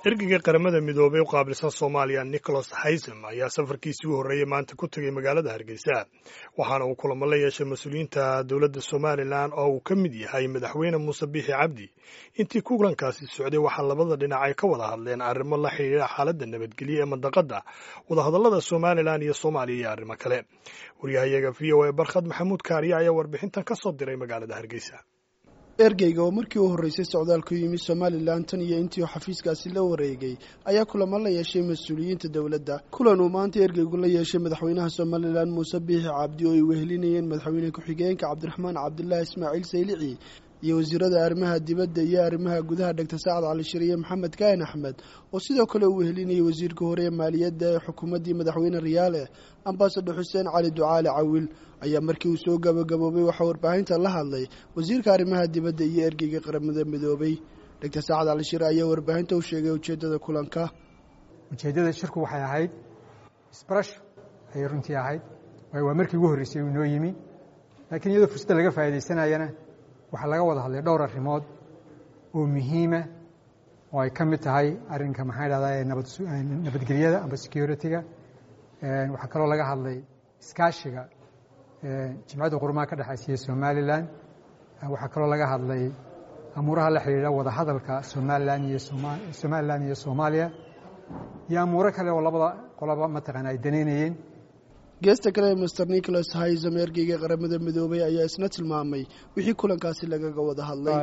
ergeyga qaramada midoobey u qaabilsan soomaaliya nicholas haysem ayaa safarkiisii u horreeyey maanta ku tegey magaalada hargeysa waxaana uu kulamo la yeeshay mas-uuliyiinta dowladda somalilan oo uu ka mid yahay madaxweyne muuse biixi cabdi intii kulankaasi socday waxaa labada dhinac ay ka wada hadleen arrimo la xidhiidha xaaladda nabadgelyo ee mandaqadda wadahadallada somalilan iyo soomaaliya iyo arrimo kale waryahayaga v o a barkhad maxamuud kaariya ayaa warbixintan ka soo diray magaalada hargeysa ergeyga oo markii u horreysay socdaalku yimi somalilan tan iyo intii uu xafiiskaasi la wareegay ayaa kulamo la yeeshay mas-uuliyiinta dowladda kulan uu maanta ergeygu la yeeshay madaxweynaha somalilan muuse biixi cabdi oo ay wehelinayeen madaxweyne ku-xigeenka cabdiraxmaan cabdulaahi ismaaciil saylici iyo wasiirada arrimaha dibadda iyo arrimaha gudaha dhegta saacad cali shariye maxamed kaahin axmed oo sidoo kale uu wehelinayay wasiirka hore ee maaliyadda ee xukuumaddii madaxweyne riyaale ambasador xuseen cali ducaale cawil ayaa markii uu soo gabagaboobay waxaa warbaahinta la hadlay wasiirka arrimaha dibadda iyo ergeyga qaramada midoobay dhegta saacad cali shire ayaa warbaahinta u sheegay ujeeddada kulanka ujeeddada shirku waxay ahayd isbarasho ayay runtii ahayd waayo waa markii ugu horreysay uu inoo yimi laakiin iyadoo fursadda laga faa'iidaysanayana waxaa laga wada hadlay dhowr arrimood oo muhiima oo ay ka mid tahay arrinka maxaa dhahdaa ee nabadgelyada amba security-ga waxaa kaloo laga hadlay iskaashiga jimcadda qurumaha ka dhexaysiya somalilan waxaa kaloo laga hadlay amuuraha la xidhiidha wadahadalka somalilan iyo somalilan iyo soomaaliya iyo amuuro kale oo labada qoloba mataqaana ay danaynayeen geesta kale master nicholas haysam ergeyga qaramada midoobay ayaa isna tilmaamay wixii kulankaasi lagaga wada hadlay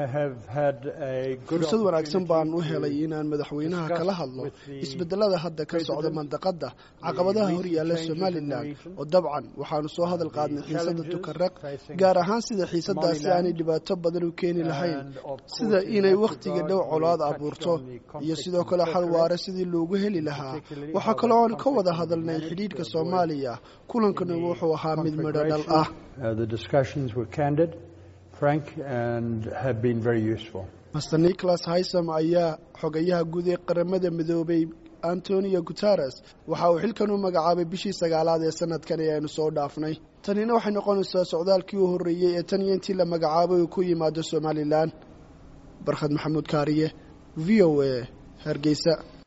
fursad wanaagsan baan u helay inaan madaxweynaha kala hadlo isbedelada hadda ka socda mandaqadda caqabadaha hor yaalla somalilan oo dabcan waxaanu soo hadal qaadnay xiisadda tukaraq gaar ahaan sida xiisadaasi aanay dhibaato badan u keeni lahayn sida inay wakhtiga dhow colaad abuurto iyo sidoo kale xal waare sidii loogu heli lahaa waxaa kaloo aan ka wada hadalnay xidhiidhka soomaaliya kulankana wuxuu ahaa mid midho dhal ah master nicholas haysam ayaa xogayaha guud ee qaramada midoobay antonio guteres waxa uu xilkan u magacaabay bishii sagaalaad ee sanadkan ee aynu soo dhaafnay tanina waxay noqonaysaa socdaalkii u horreeyey ee tan iyo intii la magacaabay uu ku yimaado somalilan barkhad maxamuud kaariye v o a hargeysa